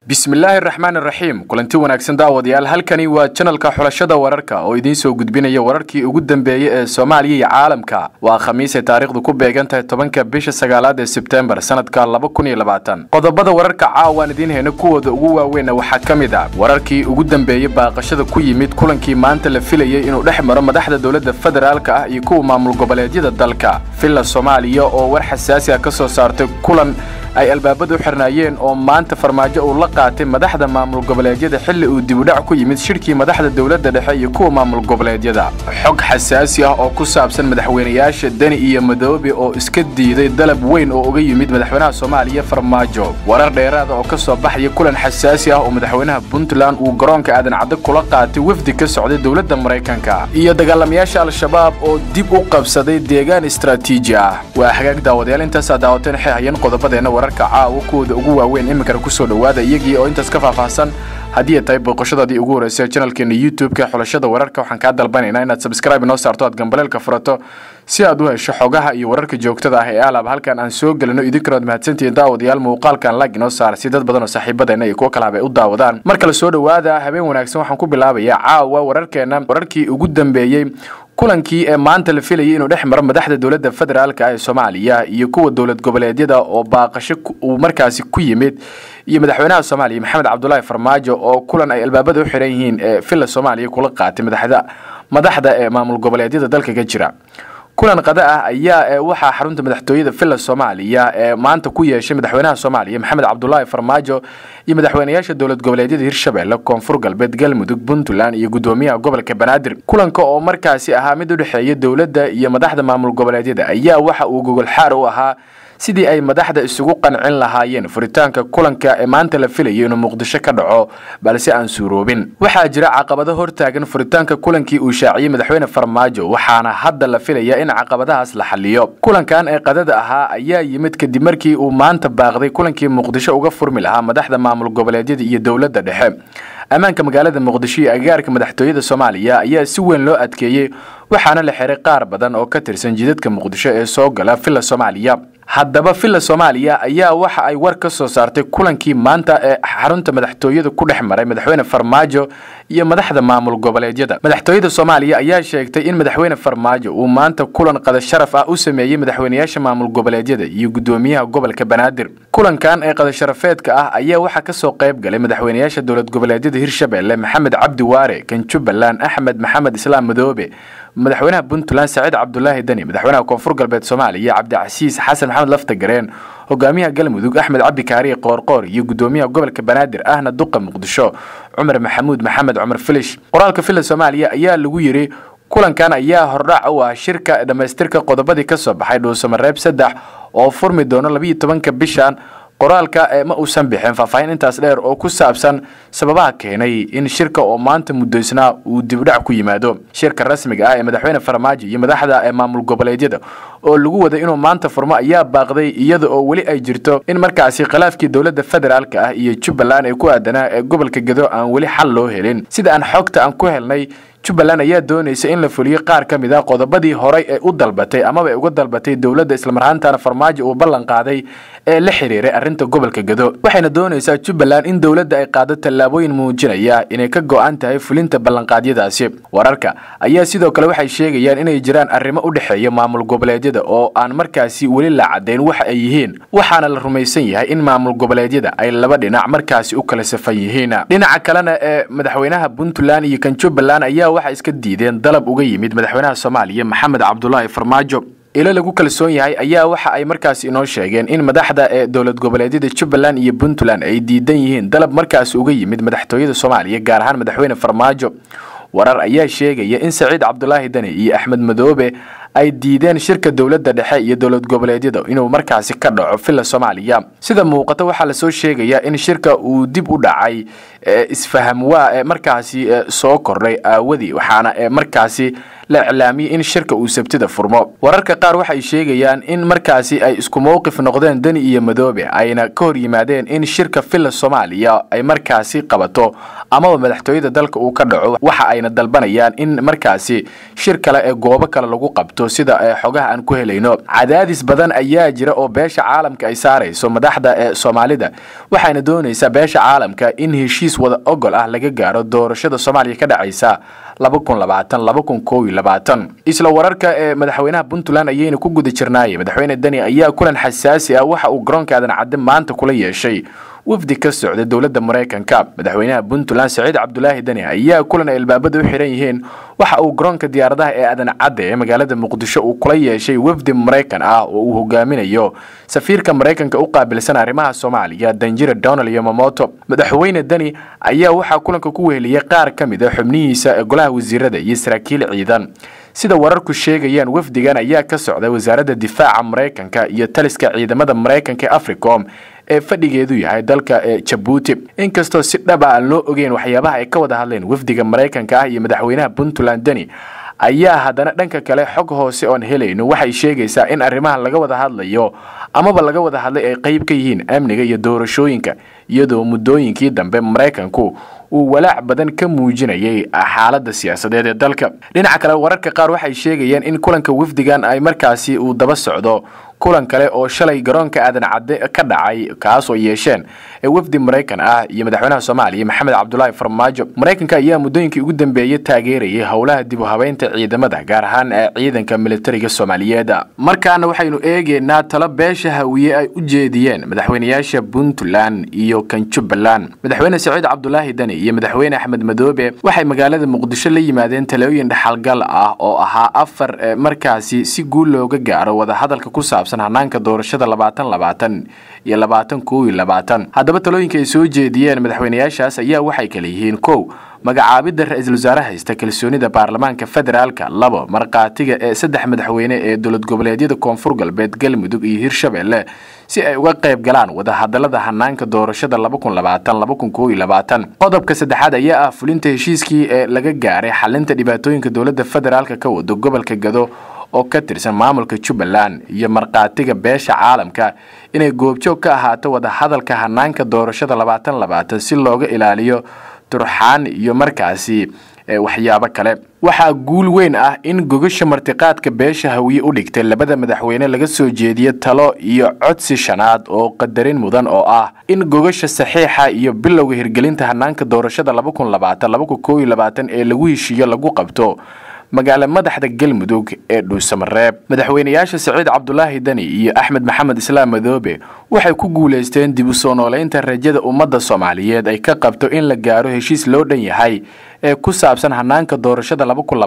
bismillaahi raxmaan raxiim kulanti wanaagsan daawadayaal halkani waa janalka xulashada wararka oo idiin soo gudbinaya wararkii ugu dambeeyey ee soomaaliya iyo caalamka waa khamiisay taariikhdu ku beegan tahay tobanka bisha sagaalaad ee sebtembar sanadka laba kun iyo labaatan qodobada wararka caawaan idiin hayna kuwooda ugu waaweynna waxaa ka mid ah wararkii ugu dambeeyey baaqashada ku yimid kulankii maanta la filayey inuu dhex maro madaxda dowladda federaalka ah iyo kuwa maamul goboleedyada dalka villa soomaaliya oo war xasaasi ah ka soo saartay kulan ay albaabada u xirnaayeen oo maanta farmaajo uu la qaatay madaxda maamul goboleedyada xilli uu dibudhac ku yimid shirkii madaxda dowladda dhexe iyo kuwa maamul goboleedyada xog xasaasi ah oo ku saabsan madaxweynayaasha deni iyo madoobe oo iska diiday dalab weyn oo uga yimid madaxweynaha soomaaliya farmaajo warar dheeraada oo ka soo baxaya kulan xasaasi ah oo madaxweynaha puntland uu garoonka aadan cadde kula qaatay wafdi ka socday dowladda maraykanka iyo dagaalamayaasha al-shabaab oo dib u qabsaday deegaan istraatiiji ah waa hagaag daawadayaal intaasaa daawateen waxay hayeen qodobadeenna wararka caawa kuwooda ugu waaweyn iminkana kusoo dhowaada iyagii oo intaas ka faahfaahsan haddii ay tahay booqashadaadii ugu horreysay janalkeena youtube-ka xulashada wararka waxaan kaa dalbanaynaa inaad sabscribe inoo saarto aad gambaleelka furato si aad u hesho xogaha iyo wararka joogtada ah ee aalab halkan aan soo gelino idinkanood mahadsantihiin daawadayaal muuqaalkan lag inoo saar si dad badan oo saaxiibadeenna iyo kuwo kalaba ay u daawadaan mar kale soo dhowaada habeen wanaagsan waxaan ku bilaabayaa caawa wararkeena wararkii ugu dambeeyey kulankii ee maanta la filayay inuu dhex maro madaxda dowladda federaalka ee soomaaliya iyo kuwa dowlad goboleedyada oo baaqasho uu markaasi ku yimid iyo madaxweynaha soomaaliya maxamed cabdulaahi farmaajo oo kulan ay albaabada u xiran yihiin ee villa soomaaliya kula qaatay madaxda madaxda ee maamul goboleedyada dalka ka jira kulan qada ah ayaa waxaa xarunta madaxtooyada villa soomaaliya ee maanta ku yeeshay madaxweynaha soomaaliya maxamed cabdulaahi farmaajo iyo madaxweynayaasha dowlad goboleedyada hirshabelle koonfur galbeed galmudug puntland iyo gudoomiyaha gobolka banaadir kulanka oo markaasi ahaa mid u dhexeeya dowladda iyo madaxda maamul goboleedyada ayaa waxa uu gogol xaar u ahaa sidii ay madaxda isugu qancin lahaayeen furitaanka kulanka ee maanta la filayo inuu muqdisho ka dhaco balse aan suuroobin waxaa jira caqabado hortaagan furitaanka kulankii uu shaaciyey madaxweyne farmaajo waxaana hadda la filayaa in caqabadahaas la xaliyo kulankan ee qadada ahaa ayaa yimid kadib markii uu maanta baaqday kulankii muqdisho uga furmi lahaa madaxda maamul goboleedyada iyo dowladda dhexe ammaanka magaalada muqdisho iyo agaarka madaxtooyada soomaaliya ayaa si weyn loo adkeeyey waxaana la xiray qaar badan oo ka tirsan jidadka muqdisho ee soo gala villa soomaaliya haddaba villa soomaaliya ayaa waxa ay war ka soo saartay kulankii maanta ee xarunta madaxtooyada ku dhex maray madaxweyne farmaajo iyo madaxda maamul goboleedyada madaxtooyada soomaaliya ayaa sheegtay in madaxweyne farmaajo uu maanta kulan qada sharaf ah u sameeyey madaxweynayaasha maamul goboleedyada iyo gudoomiyaha gobolka banaadir kulankan ee qadasharafeedka ah ayaa waxaa kasoo qayb galay madaxweynayaasha dowlad goboleedyada hirshabelle maxamed cabdi waare kan jubbaland axmed maxamed islaam madoobe madaxweynaha puntland saciid cabdulaahi deni madaxweynaha koonfur galbeed soomaaliya cabdicasiis xasan maxamed laftagareen hogaamiyaha galmudug axmed cabdi kaariye qoorqoor iyo gudoomiyaha gobolka banaadir ahna duqa muqdisho cumar maxamuud maxamed cumar filish qoraalka villa soomaaliya ayaa lagu yiri kulankan ayaa hordhac u ah shirka dhammaystirka qodobadii ka soo baxay dhuusamareeb saddex oo furmi doono labiiyo tobanka bishan qoraalka ma uusan bixin faahfaahin intaas dheer oo ku saabsan sababaha keenay in shirka oo maanta muddoysnaa uu dibdhac ku yimaado shirka rasmiga ah ee madaxweyne farmaajo iyo madaxda ee maamul goboleedyada oo lagu waday inuu maanta furmo ayaa baaqday iyada oo weli ay jirto in markaasi khilaafkii dowladda federaalka ah iyo jubbaland ee ku aadanaa ee gobolka gedo aan weli xal loo helin sida aan xogta aan ku helnay jubbaland ayaa doonaysa in la fuliyo qaar ka mid ah qodobadii horay ee u dalbatay amaba ay uga dalbatay dowladda islamarhaantana farmaajo uu ballan qaaday ee la xiriiray arrinta gobolka gedo waxayna doonaysaa jubbaland in dowladda ay qaado tallaabooyin muujinaya inay ka go-an tahay fulinta ballanqaadyadaasi wararka ayaa sidoo kale waxay sheegayaan inay jiraan arrimo u dhexeeya maamul goboleedyada oo aan markaasi weli la caddayn waxa ay yihiin waxaana la rumaysan yahay in maamul goboleedyada ay laba dhinac markaasi u kala safan yihiin dhinaca kalena ee madaxweynaha puntland iyo kan jubbaland ayaa waxay iska diideen dalab uga yimid madaxweynaha soomaaliya maxamed cabdulaahi farmaajo ilo lagu kalsoon yahay ayaa waxa ay markaasi inoo sheegeen in madaxda ee dowlad goboleedyada jubbaland iyo puntland ay diidan yihiin dalab markaasi uga yimid madaxtooyada soomaaliya gaar ahaan madaxweyne farmaajo warar ayaa sheegaya in saciid cabdulaahi deni iyo axmed madoobe ay diideen shirka dowladda dhexe iyo dowlad goboleedyada inuu markaasi ka dhaco villa soomaaliya sida muuqata waxaa lasoo sheegayaa in shirka uu dib u dhacay isfaham waa ee markaasi soo kordhay aawadii waxaana markaasi la iclaamiyey in shirka uu sabtida furmo wararka qaar waxay sheegayaan in markaasi ay isku mowqif noqdeen deni iyo madoobe ayna ka hor yimaadeen in shirka villa soomaaliya ay markaasi qabato amaba madaxtooyada dalka uu ka dhaco waxa ayna dalbanayaan in markaasi shir kale ee goobo kale lagu qabto sida ee xogaha aan ku helayno cadaadis badan ayaa jira oo beesha caalamka ay saarayso madaxda ee soomaalida waxayna doonaysaa beesha caalamka in heshiis wada ogol ah laga gaaro doorashada soomaaliya ka dhacaysa isla wararka ee madaxweynaha puntland ayayna ku guda jirnaayey madaxweyne deni ayaa kulan xasaasi ah waxa uu garoonka aadan cadde maanta kula yeeshay wafdi ka socda dowladda maraykanka madaxweynaha puntland saciid cabdulaahi deni ayaa kulan ay albaabada u xihan yihiin waxa uu garoonka diyaaradaha ee aadan cadde ee magaalada muqdisho uu kula yeeshay wafdi maraykan ah oo uu hogaaminayo safiirka maraykanka u qaabilsan arrimaha soomaaliya danjire donald yomamoto madaxweyne deni ayaa waxaa kulanka ku weheliyey qaar ka mid a xubnihiisa ee golaha wasiirada iyo saraakiil ciidan sida wararku sheegayaan wafdigan ayaa ka socda wasaaradda difaaca maraykanka iyo taliska ciidamada maraykanka ee africom ee fadhigeedu yahay dalka ee jabuuti inkastoo si dhaba aan loo ogeyn waxyaabaha ay ka wada hadleen wafdiga maraykanka ah iyo madaxweynaha puntland deni ayaa haddana dhanka kale xog hoose oon helayno waxay sheegaysaa in arrimaha laga wada hadlayo amaba laga wada hadlay ay qayb ka yihiin amniga iyo doorashooyinka iyadoo muddooyinkii dambe maraykanku uu walaac badan ka muujinayay xaaladda siyaasadeed ee dalka dhinaca kale wararka qaar waxay sheegayeen in kulanka wafdigan ay markaasi uu daba socdo kulan kale oo shalay garoonka aadan cadde ka dhacay kaas oo yeesheen ee wafdi maraykan ah iyo madaxweynaha soomaaliya maxamed cabdulaahi farmaajo maraykanka ayaa muddooyinkii ugu dambeeyey taageerayay howlaha dib u habeynta ciidamada gaar ahaan ee ciidanka militariga soomaaliyeed markaana waxaynu eegeynaa talo beesha hawiye ay u jeediyeen madaxweynayaasha puntland iyo kan jubbaland madaxweyne saciid cabdulaahi deni iyo madaxweyne axmed madoobe waxay magaalada muqdisho la yimaadeen talooyin dhexalgal ah oo ahaa afar markaasi si guul looga gaaro wadahadalka ku saabsan hanaanka doorashada labaatan labaatan iyo labaatan kow iyo labaatan haddaba talooyinka ay soo jeediyeen madaxweynayaashaas ayaa waxay kala yihiin kow magacaabidda ra-iisul wasaare haysta kalsoonida baarlamaanka federaalka labo markhaatiga ee saddex madaxweyne ee dowlad goboleedyada koonfur galbeed galmudug iyo hirshabelle si ay uga qayb galaan wadahadalada hanaanka doorashada qodobka saddexaad ayaa ah fulinta heshiiskii ee laga gaaray xalinta dhibaatooyinka dowladda federaalka ka wado gobolka gado oo ka tirsan maamulka jubbaland iyo markhaatiga beesha caalamka inay goobjoog ka ahaato wadahadalka hanaanka doorashada labaatan labaatan si looga ilaaliyo turxaan iyo markaasi waxyaabo kale waxaa guul weyn ah in gogasha martiqaadka beesha hawiye u dhigtay labada madaxweyne laga soo jeediye talo iyo codsi shanaad oo qadarin mudan oo ah in gogasha saxiixa iyo bilowga hirgelinta hanaanka doorashada ee lagu heshiiyo lagu qabto magaala madaxda galmudug ee dhuusamareeb madaxweynayaasha saciid cabdulaahi deni iyo axmed maxamed islaam madoobe waxay ku guulaysteen dib u soo nooleynta rajada ummadda soomaaliyeed ay ka qabto in la gaaro heshiis loo dhan yahay ee ku saabsan hanaanka doorashada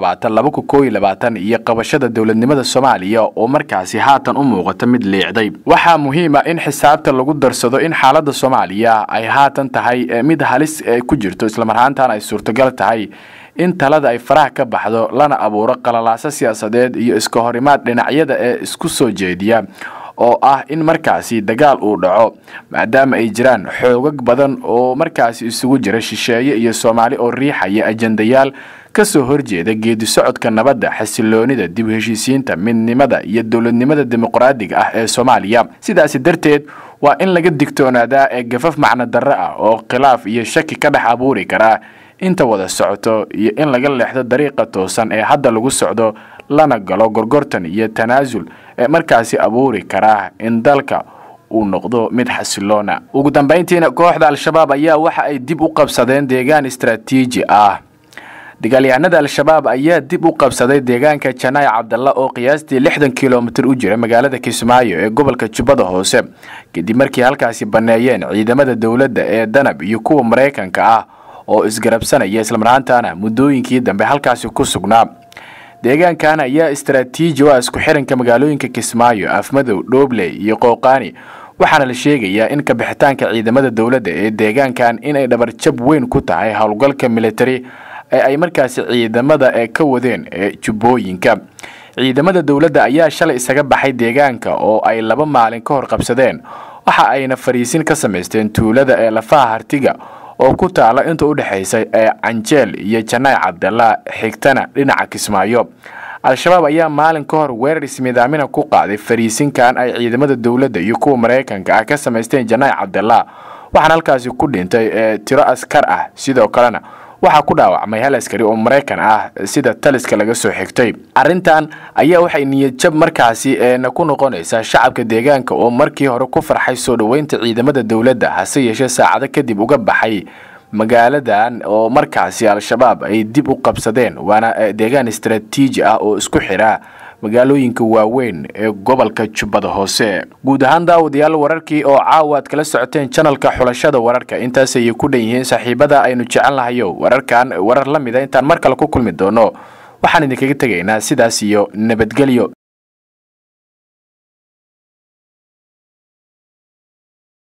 iyo qabashada dowladnimada soomaaliya oo markaasi haatan u muuqata mid liicday waxaa muhiim ah in xisaabta lagu darsado in xaaladda soomaaliya ay haatan tahay mid halis ku jirto islamarhaantan ay suurtagal tahay in talada ay faraha ka baxdo lana abuuro qalalaaso siyaasadeed iyo iska horimaad dhinacyada ee isku soo jeediya oo ah in markaasi dagaal uu dhaco maadaama ay jiraan xoogag badan oo markaasi isugu jira shisheeye iyo soomaali oo riixaya ajendayaal ka soo horjeeda geedi socodka nabadda xasiloonida dib u heshiisiinta midnimada iyo dowladnimada dimuqraadiga ah ee soomaaliya sidaasi darteed waa in laga digtoonaadaa ee gafaf macno darro ah oo khilaaf iyo shaki ka dhex abuuri karaa inta wada socoto iyo in laga leexdo dariiqa toosan ee hadda lagu socdo lana galo gorgortan iyo tanaasul ee markaasi abuuri karaa in dalka uu noqdo mid xasiloona ugu dambayntiina kooxda al-shabaab ayaa waxa ay dib u qabsadeen deegaan istaraatiiji ah dagaalyahanada al-shabaab ayaa dib u qabsaday deegaanka janaay cabdalla oo qiyaastii lixdan kilomitir u jira magaalada kismaayo ee gobolka jubbada hoose kadib markii halkaasi banneeyeen ciidamada dowladda ee danab iyo kuwa maraykanka ah oo isgarabsanaya islamarhaantana muddooyinkii dambe halkaasi ku sugnaa deegaankan ayaa istaraatiiji u ah isku xiranka magaalooyinka kismaayo afmadow dhoobley iyo qooqaani waxaana la sheegayaa in kabixitaanka ciidamada dowladda ee deegaankan inay dhabarjab weyn ku tahay howlgalka militari ee ay markaasi ciidamada ee ka wadeen ee jubbooyinka ciidamada dowladda ayaa shalay isaga baxay deegaanka oo ay laba maalin ka hor qabsadeen waxa ayna fariisin ka samaysteen tuulada ee lafaha hartiga oo ku taala inta u dhexaysa ee canjeel iyo janaay cabdalla xigtana dhinaca kismaayo al-shabaab ayaa maalin ka hor weerar ismiidaamina ku qaaday fariisinkan ay ciidamada dowladda iyo kuwa maraykanka ah ka samaysteen janaay cabdalla waxaana halkaasi ku dhintay ee tiro askar ah sidoo kalena waxaa ku dhaawacmay hal askari oo maraykan ah sida taliska laga soo xigtay arrintan ayaa waxay niyadjab markaasi eena ku noqonaysaa shacabka deegaanka oo markii hore ku farxay soo dhoweynta ciidamada dowladda hase yeeshee saacado kadib uga baxay magaaladan oo markaasi al-shabaab ay dib u qabsadeen waana deegaan istaraatiiji ah oo isku xidha magaalooyinka waaweyn ee gobolka jubbada hoose guud ahaan daawadayaal wararkii oo caawa aad kala socoteen janalka xulashada wararka intaas ayay ku dhan yihiin saaxiibada aynu jecelnahayo wararkan warar la mida intaan mar kale ku kulmi doono waxaan idinkaga tegaynaa sidaas iyo nabadgelyo